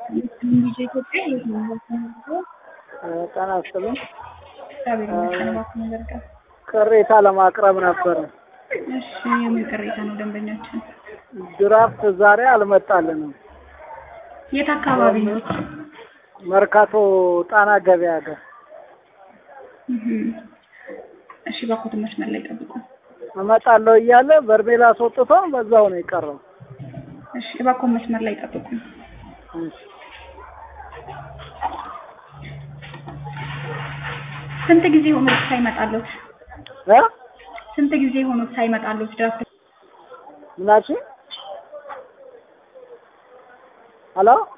ልጅ ኢትዮጵያ የት ነው የምትኖረው? ጤና ይስጥልኝ። እግዚአብሔር ይመስገን። እባክህ ነገር ጋር ቅሬታ ለማቅረብ ነበረ። እሺ፣ የምን ቅሬታ ነው ደንበኛችን? ድራፍት ዛሬ አልመጣልንም። የት አካባቢ ነው? መርካቶ ጣና ገበያ ጋር እህ። እሺ፣ እባክዎት መስመር ላይ ጠብቁ። እመጣለሁ እያለ በርሜል አስወጥቶ በዛው ነው የቀረው። እሺ፣ እባክዎት መስመር ላይ ጠብቁ። እሺ። ስንት ጊዜ ሆኖት ሳይመጣሉት? እ ስንት ጊዜ ሆኖት ሳይመጣሉት ድራፍት? ምናችን ሄሎ